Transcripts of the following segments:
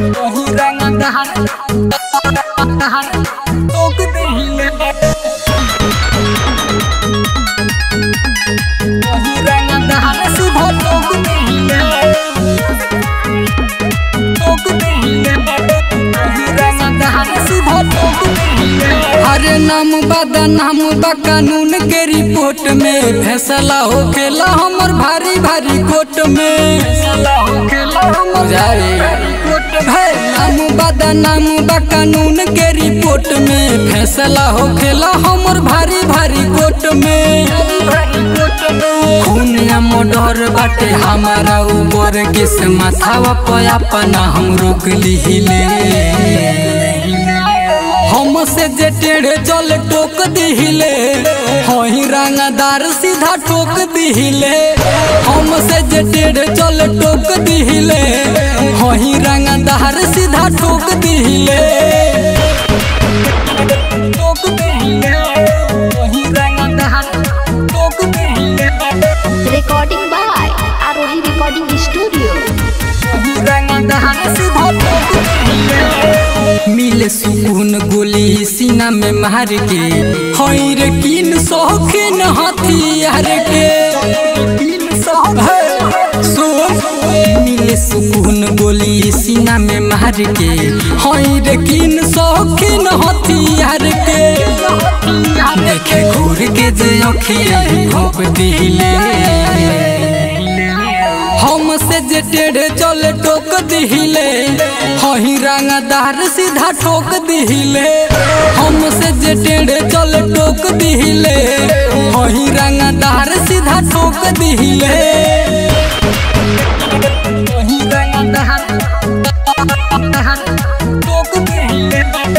वही रंग दहर दहर टोक दिहिले वही रंग दहर सुबह टोक दिहिले टोक दिहिले वही रंग दहर सुबह टोक दिहिले अरे नाम बदा नाम बा कानून के रिपोर्ट में फैसला होखेला हमर भारी भारी कोर्ट में फैसला होखेला हमर जाए है नाम बदा नाम बा कानून के रिपोर्ट में फैसला होखेला हमर भारी भारी कोर्ट में भारी कोट में खून या मोडर बाटे हमारा ऊपर किस माथावा पे अपना हम रोक लिहिले हमसे जे टेढ़े चल टोक दिहिले हही रंगदार सीधा ठोक दिहिले हमसे जे टेढ़े चल टोक दिहिले हही रंगदार सीधा ठोक दिहिले टोक दिहिले वही रंग दहर टोक दिहिले Recording by Arohi Recording Studio. वही रंग दहर सुबह टोक दिहिले मिले सुकून गोली सीना में मार के हई रे किन शौकीन हथियार के तीन सौ है, सुन मिले सुकून गोली सीना में मार के हई रे किन शौकीन हथियार के देखे घूर के जे अखिया घोप दिले हमसे जे टेढ़े चले टोक दिहिले हही रंगदार सीधा ठोक दिहिले हमसे जे टेढ़े चले टोक दिहिले हही रंगदार सीधा ठोक दिहिले वही रंग दहर दहर टोक दिहिले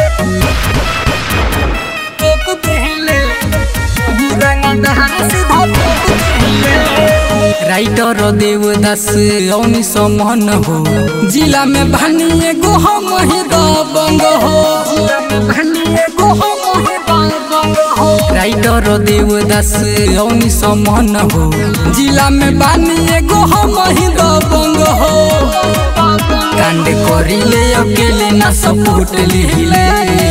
टोक दिहिले वही रंग दहर सुबह टोक दिहिले राइटर देवदास औनी समन हो जिला में भानी एगो हम ही दबंग हो राइटर देवदास औनी समन हो जिला में बानी एगो हम ही दबंग हो कांड करिले अकेले ना सपोर्ट लिहिले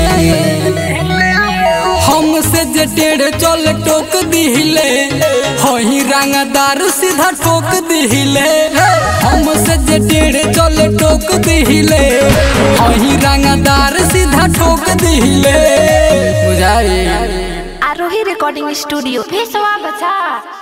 हमसे जे टेढ़े चल टोक दिहिले हही रंगदार सीधा ठोक दिहिले हमसे जे टेढ़े चल टोक दिहिले हही रंगदार सीधा ठोक दिहिले बुझाई Arohi Recording Studio. Pessoa Bacha.